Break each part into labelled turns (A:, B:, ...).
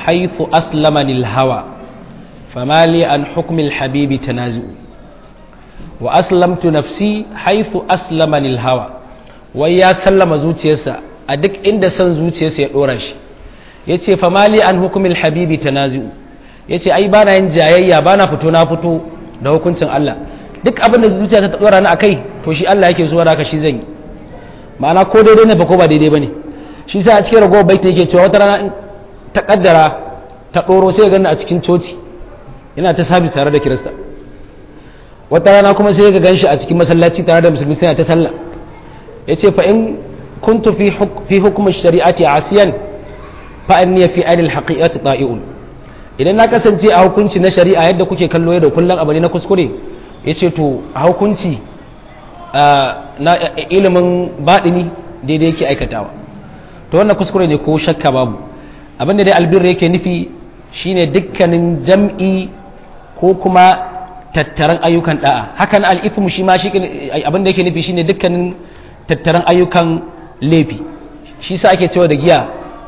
A: حيث أسلمني الهوى فما لي عن حكم الحبيب تنازع وأسلمت نفسي حيث أسلمني الهوى ويا سلم زوجيسا أدك إند سن زوجيسا يدورش yace fa mali an hukumil habibi tanazu yace ai bana yin jayayya bana fito na fito da hukuncin Allah duk abin da zuciya ta dora ni akai to shi Allah yake zuwa haka shi zan yi ma'ana ko daidai ne ba ko ba daidai bane shi sa a cikin ragowar baita yake cewa wata rana ta kaddara ta ɗoro sai ya a cikin coci yana ta sabis tare da kirista wata rana kuma sai ga ganshi a cikin masallaci tare da musulmi sai ta sallah ya ce fa in kuntu fi hukumar shari'ati asiyan fa an fi anil haqiqati ta'i'un idan na kasance a hukunci na shari'a yadda kuke kallo yadda kullum abu ne na kuskure ya ce to a hukunci na ilimin baɗini daidai yake aikatawa to wannan kuskure ne ko shakka babu abin da dai albir yake nufi shine dukkanin jam'i ko kuma tattaran ayyukan da'a hakan al'ithmu shi ma shi abin da yake nufi shine dukkanin tattaran ayyukan laifi shi sa ake cewa da giya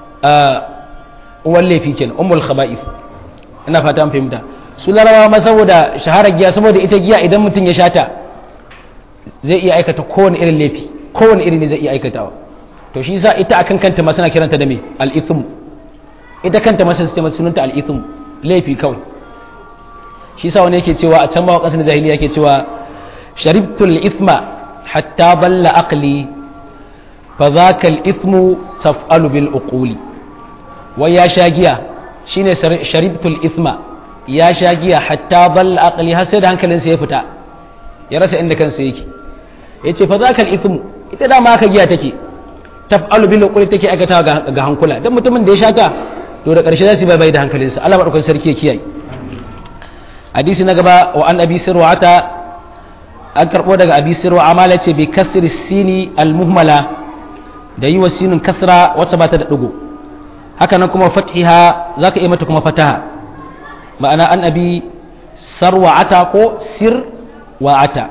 A: uwan laifi kenan ummul khaba'ith ina fata an fahimta su larabawa ma saboda shaharar giya saboda ita giya idan mutum ya shata zai iya aikata kowane irin laifi kowane irin ne zai iya aikatawa to shi sa ita akan kanta ma suna kiranta da me al-ithm ita kanta ma sai sunanta al-ithm laifi kawai shi sa wani yake cewa a can ma kasan jahiliya yake cewa sharibtu al-ithma hatta balla aqli fa dhaka al-ithmu taf'alu bil uquli wai ya sha giya shine sharibtu al-ithma ya sha giya hatta balla aqli har sai da hankalinsa ya fita ya rasa inda kansa yake yace fa dhaka al-ithmu ita da ma aka giya take taf'alu bil uquli take aikata ga hankula dan mutumin da ya shata to da karshe za su bai da hankalinsa Allah madaukakin sarki ya kiyaye hadisi na gaba wa an abi sirwata an karbo daga abi sirwa amala ce bi kasri sini al muhmala da yi wa sinin kasra wacce ba ta da digo haka nan kuma fathiha zaka iya mata kuma fataha ma'ana an abi sarwa'ata ko sir wa'ata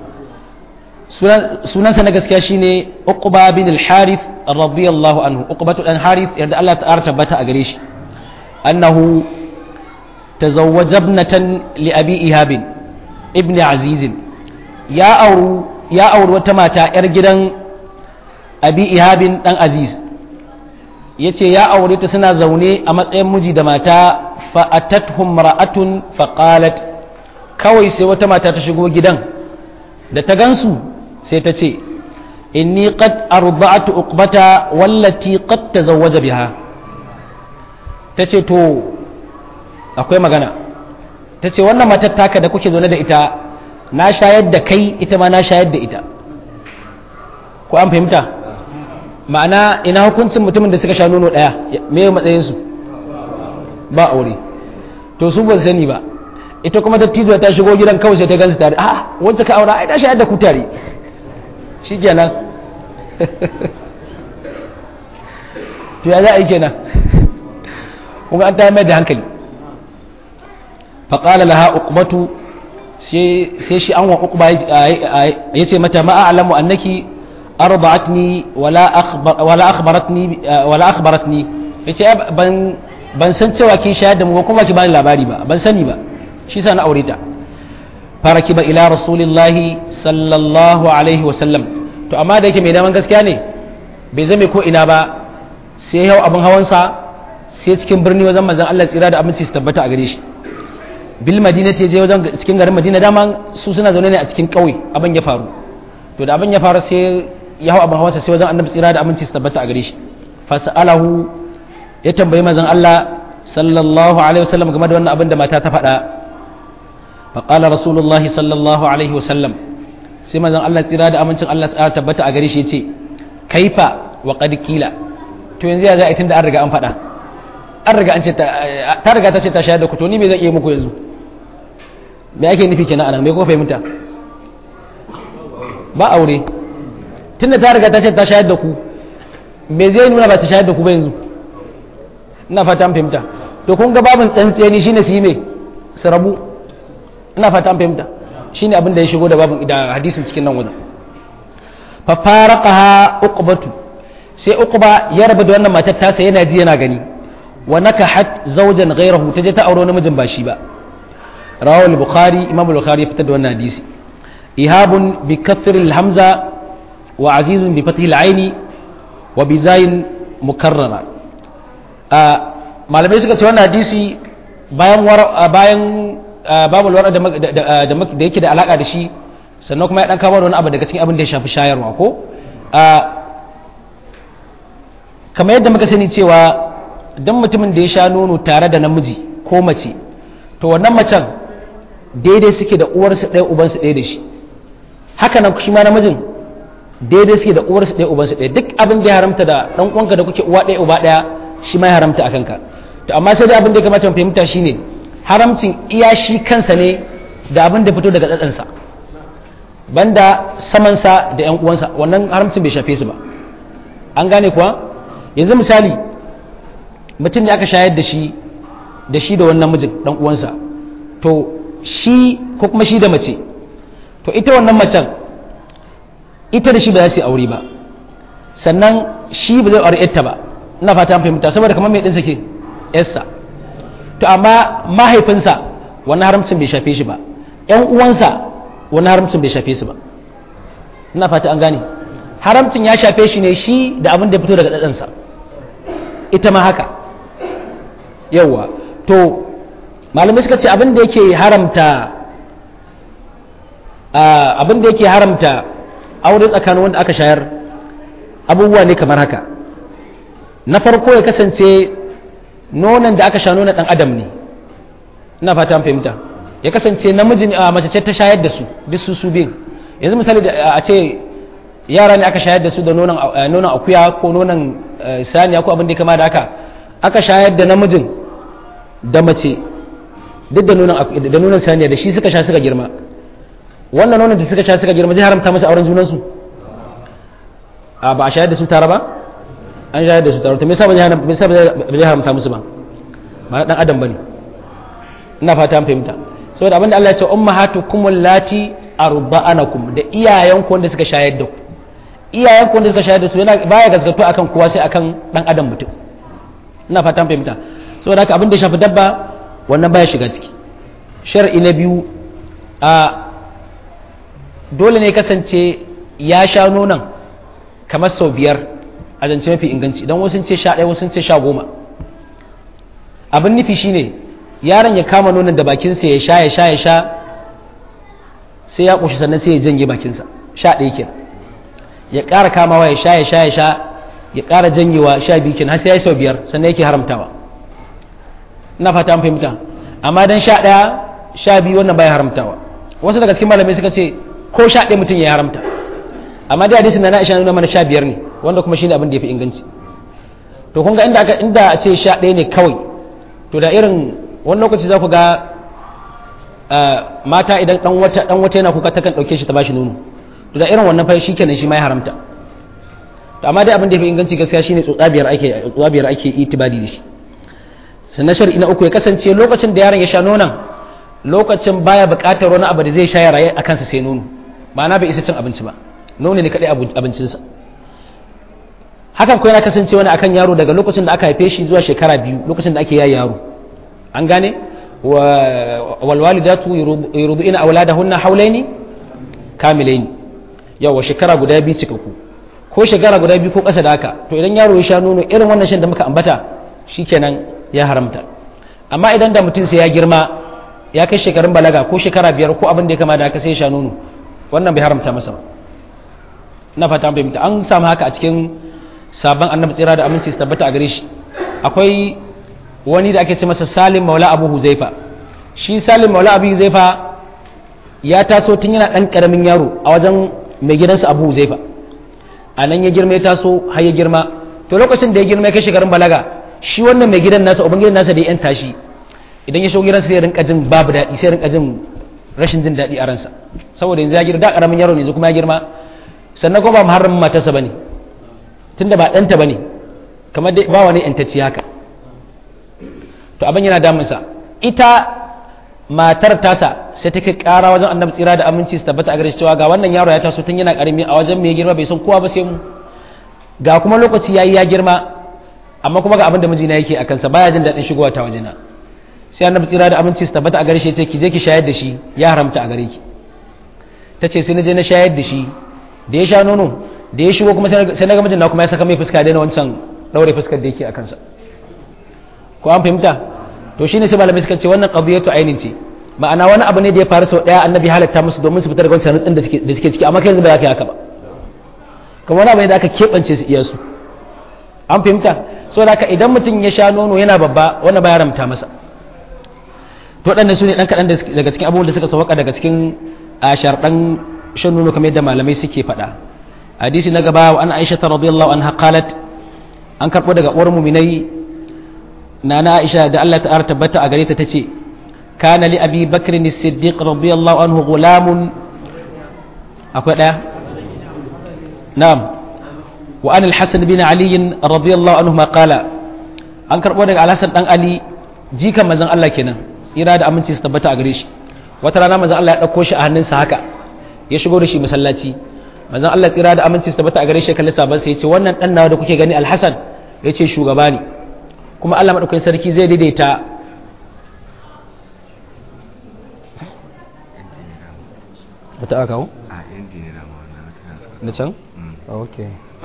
A: sunansa na gaskiya shine uqba bin al-harith radiyallahu anhu uqbatu dan harith yarda Allah ta tabbata a gare shi annahu tazawwaja ibnatan li abi ihab ibn aziz ya auru ya auru wata mata yar gidan abi ihab dan aziz yace ya aure ta suna zaune a matsayin miji da mata fa atathum ra'atun fa qalat kawai sai wata mata ta shigo gidan da ta gansu sai ta ce inni qad arda'tu uqbata wallati qad tazawwaja biha ta ce to akwai magana ta ce wannan matar taka da kuke zaune da ita na shayar da kai ita ma na shayar da ita ko an fahimta ma'ana ina hukuncin mutumin da suka sha nono ɗaya me matsayinsu ba aure to su ba sani ba ita kuma dattijo ta shigo gidan kawai sai ta gansu tare a wacce ka aura ai ta shayar da ku tare shikenan to ya za a yi kenan kuma an ta mai da hankali faƙala laha uqbatu sai shi an wa uqba ya ce mata ma a'lamu annaki arba'atni wala wala akhbaratni wala akhbaratni yace ban ban san cewa kin shayar da mu kuma ki bani labari ba ban sani ba shi sa na aure ta farakiba ila rasulillahi sallallahu alaihi wa sallam to amma da yake mai daman gaskiya ne bai zame ko ina ba sai hau abin hawansa sai cikin birni wajen manzon Allah tsira da abinci su tabbata a gare shi bil madina ce je wajen cikin garin madina dama su suna zaune ne a cikin ƙauye abin ya faru to da abin ya faru sai ya hau abin hawansa sai wajen annabi tsira da aminci su tabbata a gare shi fasalahu ya tambayi manzon Allah sallallahu alaihi wasallam game da wannan abin da mata ta faɗa faqala rasulullahi sallallahu alaihi wasallam sai manzon Allah tsira da amincin Allah ta tabbata a gare shi yace kaifa wa qad kila to yanzu ya za a tunda an riga an faɗa an riga an ce ta riga ta ce ta shayar da ku to ni me zan iya muku yanzu me ake nufi kenan anan me ko fahimta ba aure tunda ta riga ta ce ta shayar da ku me zai nuna ba ta shayar da ku ba yanzu ina fata an fahimta to kun ga babin tsantseni shine su yi me su rabu ina fata an fahimta shine abin da ya shigo da babin da hadisin cikin nan wajen fa faraqaha uqbatu sai uqba ya rabu da wannan matar tasa yana ji yana gani wa nakahat zawjan ghayrahu ta je ta aure namijin ba shi ba rawahu al-bukhari imam al-bukhari ya fitar da wannan hadisi ihabun bi kasr al-hamza wa azizun bi fathi al-aini wa bi zayin mukarrara malamai suka ce wannan hadisi bayan bayan babu lura da yake da alaka da shi sannan kuma ya dan kawo wani abu daga cikin abin da ya shafi shayarwa ko kamar yadda muka sani cewa don mutumin da ya sha nono tare da namiji ko mace to wannan macen daidai suke da uwarsu ɗaya ubansu ɗaya da shi haka nan shi ma namijin daidai suke da uwarsu ɗaya ubansu ɗaya duk abin da ya haramta da ɗan uwanka da kuke uwa ɗaya uba ɗaya shi ma ya haramta a kanka to amma sai dai abin da ya kamata mu fahimta shine haramcin iya shi kansa ne da abin da fito daga tsatsansa banda samansa da yan uwansa wannan haramcin bai shafe su ba an gane kuwa yanzu misali mutum ne aka shayar da shi da shi da wannan mijin dan uwansa to shi ko kuma shi da mace to ita wannan macen ita da shi ba za su yi aure ba sannan shi ba zai aure yarta ba ina fata an fahimta saboda kamar mai ɗinsa ke yarsa to amma mahaifinsa wannan haramcin bai shafe shi ba yan uwansa wannan haramcin bai shafe su ba ina fata an gane haramcin ya shafe shi ne shi da abin da fito daga ɗaɗansa ita ma haka yawwa to malamai suka ce abin da yake haramta abin da yake haramta aure tsakanin wanda aka shayar abubuwa ne kamar haka na farko ya kasance nonon da aka sha nonon ɗan adam ne ina fata an fahimta ya kasance namiji a mace ce ta shayar da su duk su su biyun yanzu misali a ce yara ne aka shayar da su da nonon akuya ko nonon saniya ko abin da kama da haka aka shayar da namijin da mace duk da nonon saniya da shi suka sha suka girma wannan nonon da suka sha suka girma zai haramta masa auren junansu a ba a shayar da su tare ba an shayar da su tare to me yasa ba zai haramta musu ba ba dan adam bane ina fata an fahimta saboda abinda Allah ya ce ummahatukum allati arba'anakum da iyayenku wanda suka shayar da ku iyayenku wanda suka shayar da su yana baya gaskato akan kowa sai akan dan adam mutum ina fatan fahimta saboda haka abin da ya shafi dabba wannan baya shiga ciki shar'i na biyu a dole ne kasance ya sha nonon kamar sau biyar a zance mafi inganci idan wasu ce sha ɗaya wasu ce sha goma abin nufi shine yaron ya kama nonon da bakinsa ya sha ya sha ya sha sai ya ƙoshi sannan sai ya janye bakinsa sha ɗaya kenan ya ƙara kamawa ya sha ya sha ya sha ya ƙara janyewa sha biyu kenan har sai ya yi sau biyar sannan yake haramtawa ina fata an fahimta amma dan sha ɗaya sha biyu wannan baya haramtawa wasu daga cikin malamai suka ce ko sha ɗaya mutum ya haramta amma dai hadisin na na isha nuna mana sha biyar ne wanda kuma shine abin da ya fi inganci to kun ga inda aka inda a ce sha ɗaya ne kawai to da irin wani lokaci za ku ga mata idan dan wata dan wata yana kuka takan dauke shi ta bashi nono to da irin wannan fa shikenan shi ma ya haramta to amma dai abin da yafi inganci gaskiya shine tsotsabiyar ake tsotsabiyar ake itibadi da shi sannan shar'i na uku ya kasance lokacin da yaron ya sha nonon lokacin baya buƙatar wani abu da zai sha ya raye a kansa sai nono ma'ana bai isa cin abinci ba nono ne kadai abincinsa hakan ko yana kasance wani akan yaro daga lokacin da aka haife shi zuwa shekara biyu lokacin da ake yayi yaro an gane walwalidatu yurdu'ina auladahunna haulaini kamilaini yawa shekara guda biyu cikakku ko shekara guda biyu ko ƙasa da haka to idan yaro ya sha nono irin wannan shan da muka ambata shikenan ya haramta amma idan da mutum sai ya girma ya kai shekarun balaga ko shekara biyar ko abin da ya kama da haka sai ya sha nono wannan bai haramta masa ba na fata an fahimta an samu haka a cikin sabon annabi tsira da aminci su tabbata a gare shi akwai wani da ake ce masa salim maula abu huzaifa shi salim maula abu huzaifa ya taso tun yana ɗan ƙaramin yaro a wajen mai gidansa abu huzaifa a nan ya girma ya taso har ya girma to lokacin da ya girma ya kai shekarun balaga shi wannan mai gidan nasa uban gidan nasa da ya yanta shi idan ya shigo gidansa sai ya rinka jin babu daɗi sai ya rinka jin rashin jin daɗi a ransa saboda yanzu ya girma da ƙaramin yaro ne yanzu kuma ya girma sannan kuma ba muharramin matarsa bane tunda ba ɗanta bane kamar dai ba wani yantacci haka to abin yana damunsa ita matar tasa sai ta kai ƙara wajen annabi tsira da aminci su tabbata a gare cewa ga wannan yaro ya taso tun yana ƙarami a wajen mai girma bai san kowa ba sai mu ga kuma lokaci yayi ya girma amma kuma ga abin da mijina yake a kansa baya jin daɗin shigowa ta wajena sai annabi tsira da aminci su tabbata a gare shi ce ki je ki shayar da shi ya haramta a gare ki ta ce sai na je na shayar da shi da ya sha nono da ya shigo kuma sai na ga mijin na kuma ya saka mai fuska daina wancan ɗaure fuskar da yake a kansa ko an fahimta to shine sai malamai suka ce wannan qadiyatu ainin ce ma'ana wani abu ne da ya faru sau daya annabi halatta musu domin su fitar da wancan rutsin da suke ciki amma kai yanzu ba za ka yi haka ba kuma wani abu ne da aka keɓance su iya su an fahimta saboda haka idan mutum ya sha nono yana babba wannan ba ya ramta masa to waɗannan su ne ɗan kaɗan daga cikin abubuwan da suka sauka daga cikin a sharɗan shan nono kamar yadda malamai suke faɗa hadisi na gaba wa an aisha ta radiyallahu anha qalat an karɓo daga uwar muminai nana aisha da Allah ta tabbata a gare ta tace kana li abi bakr as-siddiq radiyallahu anhu gulamun akwai daya na'am wa an al-hasan bin ali radiyallahu anhu ma qala an karbo daga al-hasan dan ali jikan manzon Allah kenan tsira da aminci su tabbata a gare shi wata rana manzon Allah ya dauko shi a hannunsa haka ya shigo da shi masallaci manzon Allah tsira da aminci su tabbata a gare shi kalli saban sai ya ce wannan dan nawa da kuke gani al-hasan ya ce shugaba ne kuma Allah maɗaukakin sarki zai daidaita wata aka hau?
B: a yanki ne dama wannan
A: da can? ok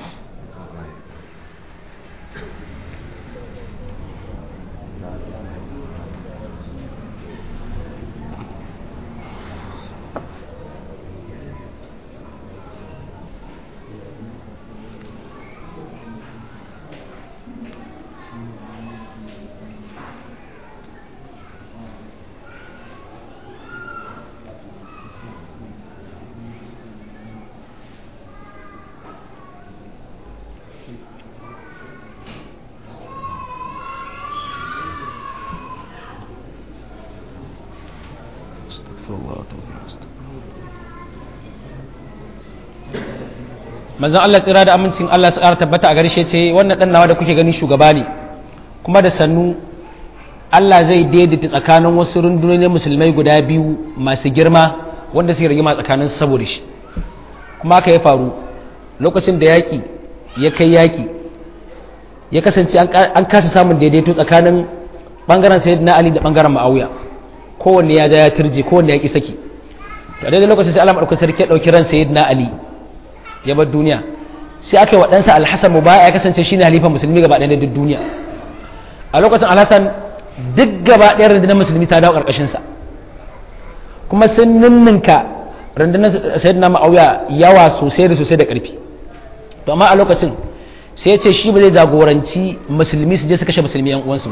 A: manzon Allah tsira da amincin Allah su ƙara tabbata a garshe ce wannan ɗan nawa da kuke gani shugaba ne kuma da sannu Allah zai daidaita tsakanin wasu rundunonin musulmai guda biyu masu girma wanda suke rigima tsakanin saboda shi kuma haka ya faru lokacin da yaƙi ya kai yaƙi ya kasance an kasa samun daidaito tsakanin ɓangaren sayyidina Ali da ɓangaren Ma'awiya kowanne ya ja ya turje kowanne ya ƙi saki to a daidai lokacin sai Allah madaukakin sarki ya ɗauki ran sayyidina Ali ya bar duniya sai aka yi waɗansa alhassan mu baya ya kasance shine halifan musulmi gaba ɗaya duk duniya a lokacin alhassan duk gaba ɗaya rundunar musulmi ta dawo ƙarƙashinsa kuma sun ninninka rundunar sayyidina ma'auya yawa sosai da sosai da ƙarfi to amma a lokacin sai ya ce shi ba zai jagoranci musulmi su je su kashe musulmi yan uwansu ba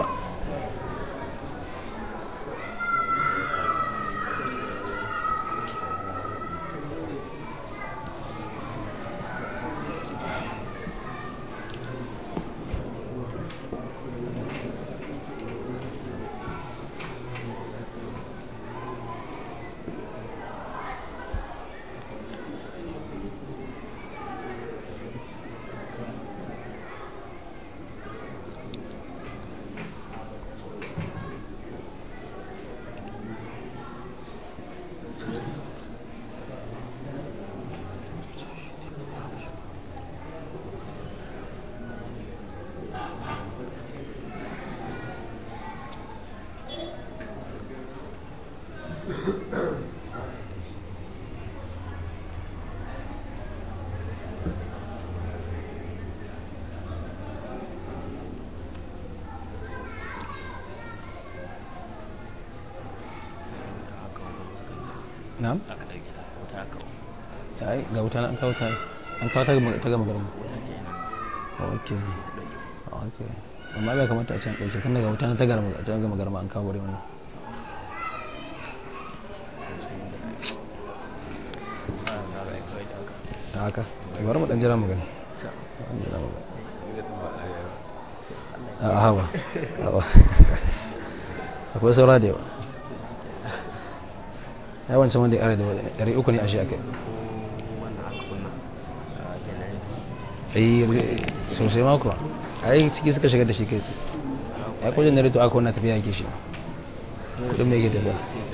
A: na'am sai ga wuta an kawo ta an kawo ta ta gama garin ok ok amma bai kamata a can ɗauke tun daga wuta ta gama ta gama garma an kawo wannan ta haka bari mu dan jira mu gani a hawa akwai saura da yawa ya wancan wanda ya ƙara da ɗari uku ne a shi aka yi sosai mako a yi ciki suka shigar da shi kai ya kudin na rito aka wannan tafiya yake shi kudin mai yake tafiya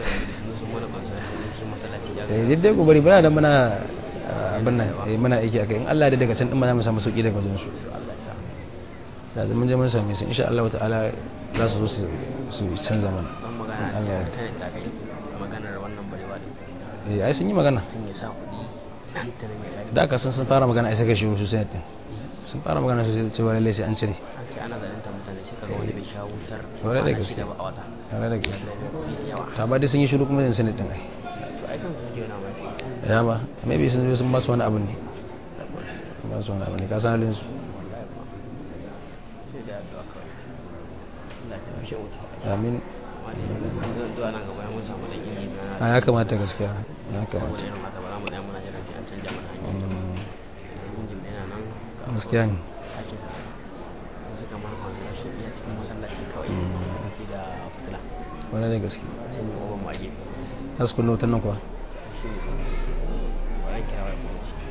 A: da yi dai ku bari bana da mana abin nan muna aiki a kai in allah da daga can ɗin mana mu samu sauƙi daga wajen su da zaman je mun same su insha Allah ta'ala za su zo su canza mana
B: don magana
A: Allah ya
B: ta sanin da kai maganar wannan barewa din
A: eh ai sun yi magana
B: tun ya sa kuɗi nan ta nan ya gani
A: da aka sun sun fara magana ai saka shi su sai din sun fara magana su cewa lalle sai an cire
B: an ce ana zalunta mutane sai kaga wani bai sha wutar
A: Kwarai da
B: kwana
A: gaske.
B: shida ba a wata
A: tare da gaske
B: da kuɗi da yawa
A: ta ba dai sun yi shiru kuma sun din ai
B: to ai kansu suke yana mai sai
A: ya ba maybe sun zo sun ba su wani abu ne ba su wani abu ne ka san halin su
B: sai da addu'a kawai Allah ya tafi wuta
A: amin
B: wani zan zuwa nan gaba mun samu da ilimi na
A: a ya kamata gaskiya ya
B: saboda
A: kamata
B: irin haka ba za mu tsaya muna jira sai an canja mana hanyar
A: Mm,
B: injin da yana nan ga
A: gaskiya ne
B: ake sa wasu kamar masu rashin iya cikin masallaci kawai ke da fitila
A: wani da gaske
B: sai mu oban mage
A: za su kunna wutan nan kuwa
B: shi ne wannan kira wai kuma shi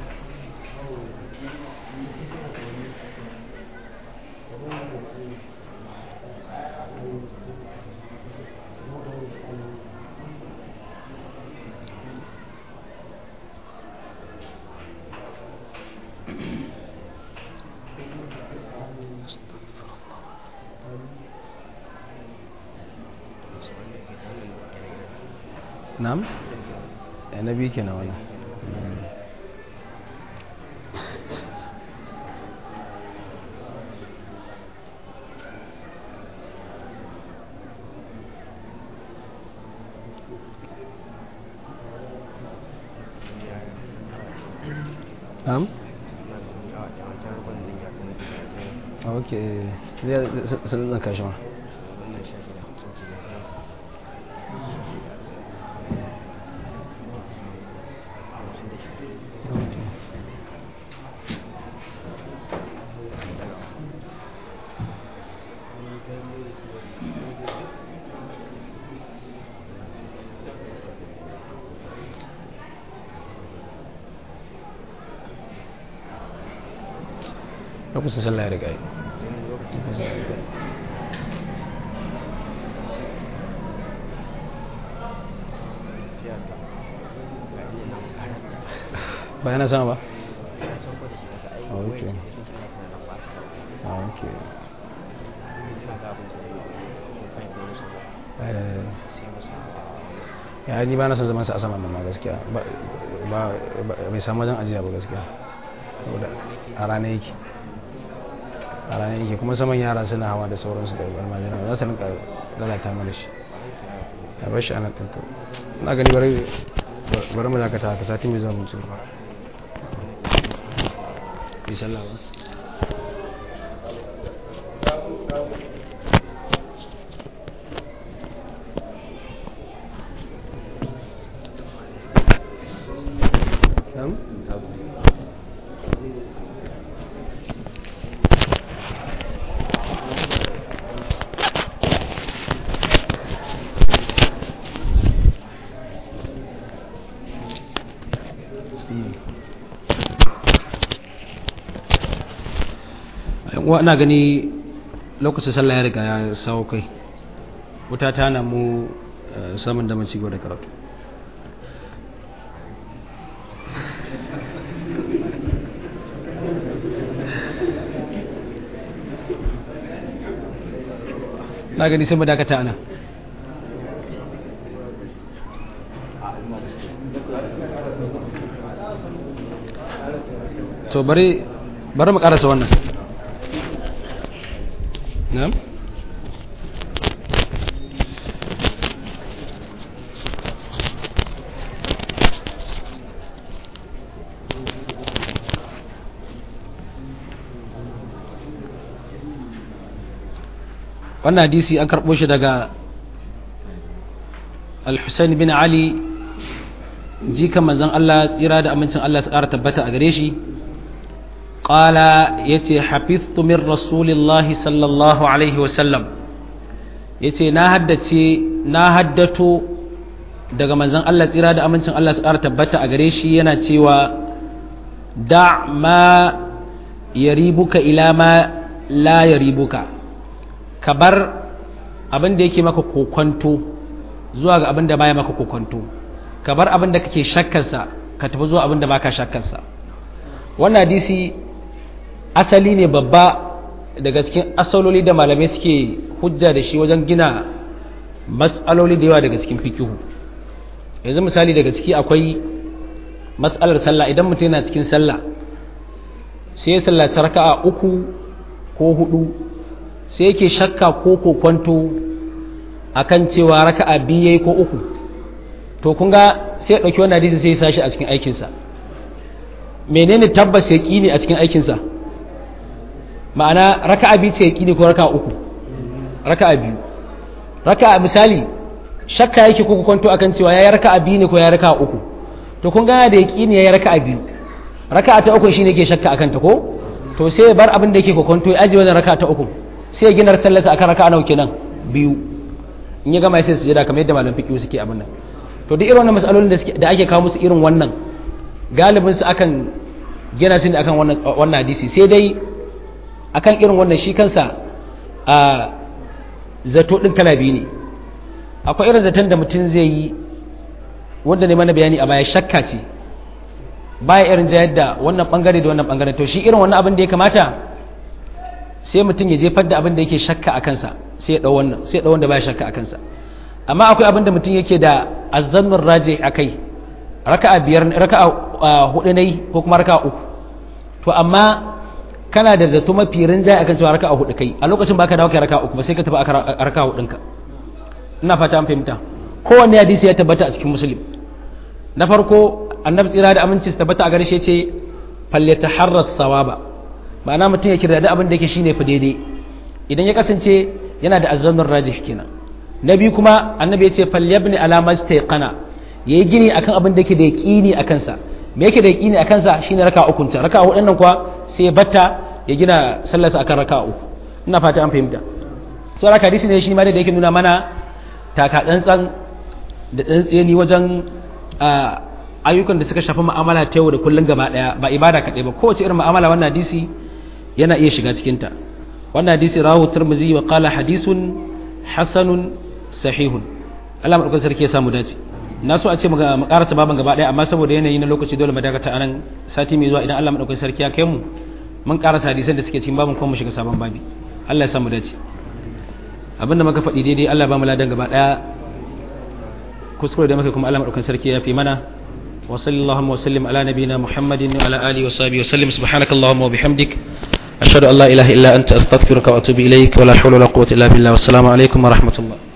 A: na'am eh na biyu kenan wannan na'am ok zai sun zan kashi ma lokacin sallah ya riga yi ba yana sama ba ok ok Eh, ya ni ba na son zaman sa a saman nan ma gaskiya ba ba bai samu wajen ajiya ba gaskiya saboda a rana yake a rana yake kuma saman yara suna hawa da sauransu da almajina za su rinka lalata mana shi a bar shi a nan ɗinka na gani bari bari mu dakata haka sati mai zuwa mutum ba bi sallah ba Na'am? uwa ina gani lokacin sallah ya riga ya sawo kai wuta ta na mu eh, samun damar cigaba da karatu na gani sai mu dakata ana to bari bari mu karasa wannan na'am wannan hadisi an karɓo shi daga al-husayn bin ali jikan manzon Allah tsira da amincin Allah su ƙara tabbata a gare shi qala yace hafiztu min rasulillahi sallallahu alaihi wa sallam yace na haddace na haddato daga manzon Allah tsira da amincin Allah su ƙara tabbata a gare shi yana cewa da ma yaribuka ila ma la yaribuka ka bar abin da yake maka kokonto zuwa ga abin da baya maka kokonto ka bar abin da kake shakkarsa ka tafi zuwa abin da baka shakkarsa wannan hadisi asali ne babba daga cikin asaloli da malamai suke hujja da shi wajen gina mas'aloli da yawa daga cikin fikihu yanzu misali daga ciki akwai mas'alar sallah idan mutum yana cikin sallah sai ya sallaci raka'a uku ko hudu sai yake shakka ko kokwanto akan cewa raka'a biyu yayi ko uku to kun ga sai ya dauki wannan hadisi sai ya sashi a cikin aikinsa menene tabbas ya ne a cikin aikinsa ma'ana raka'a biyu ce ya ne ko raka'a uku raka'a biyu raka'a misali shakka yake ko kwanto akan cewa yayi raka'a biyu ne ko yayi raka'a uku to kun ga da yaqini yayi raka'a biyu raka'a ta uku shine yake shakka akan ta ko to sai ya bar abin da yake kokonto ya aje wannan raka'a ta uku sai ya gina sallarsa akan raka'a nawa kenan biyu in ya gama sai su jira kamar yadda malam fiqh suke abin nan to duk irin wannan masalolin da da ake kawo musu irin wannan galibin su akan gina su ne akan wannan wannan hadisi sai dai akan irin wannan shi kansa a zato din kala biyu ne akwai irin zaton da mutum zai yi wanda ne mana bayani a baya shakka ce baya irin jayar da wannan bangare da wannan bangare to shi irin wannan abin da ya kamata sai mutum ya jefar da abin da yake shakka a kansa sai ya dau wannan sai ya dau wanda baya shakka a kansa amma akwai abin da mutum yake da azzannur raji akai raka'a biyar raka'a hudu ne ko kuma raka'a uku to amma kana da zato mafi rinjaye akan cewa raka'a hudu kai a lokacin baka dawo kai raka'a uku ba sai ka tafi a raka'a hudunka ina fata an fahimta kowanne hadisi ya tabbata a cikin muslim na farko annabi tsira da aminci su tabbata a gare shi ce falle ta harras sawaba ma'ana mutum ya kira da abin da yake shine fa daidai idan ya kasance yana da azzanur rajih kenan na biyu kuma annabi ya ce falle ibn alama stayqana yayi gini akan abin da yake da yaqini akan sa me yake da yaqini akan sa shine raka uku ta raka hudun nan kuwa sai ya batta ya gina sallarsa akan raka uku ina fata an fahimta sai raka hadisi ne shi ma da yake nuna mana taka tsantsan da tsantseni wajen ayyukan da suka shafi mu'amala ta yau da kullum gaba daya ba ibada kaɗai ba kowace irin mu'amala wannan hadisi yana iya shiga cikinta wannan hadisi rahu turmuzi wa qala hadisun hasanun sahihun Allah madaukakin sarki ya samu dace na so a ce mu karasa baban gaba daya amma saboda yanayi na lokaci dole mu dakata anan sati mai zuwa idan Allah madaukakin sarki ya kai mu mun karasa hadisan da suke cikin babin kuma mu shiga sabon babi Allah ya samu dace abinda muka faɗi daidai Allah ba mu ladan gaba daya kuskure da muka kuma Allah madaukakin sarki ya fi mana وصلى اللهم وسلم على نبينا محمد وعلى آله وصحبه وسلم سبحانك اللهم وبحمدك أشهد أن لا إله إلا أنت أستغفرك وأتوب إليك ولا حول ولا قوة إلا بالله والسلام عليكم ورحمة الله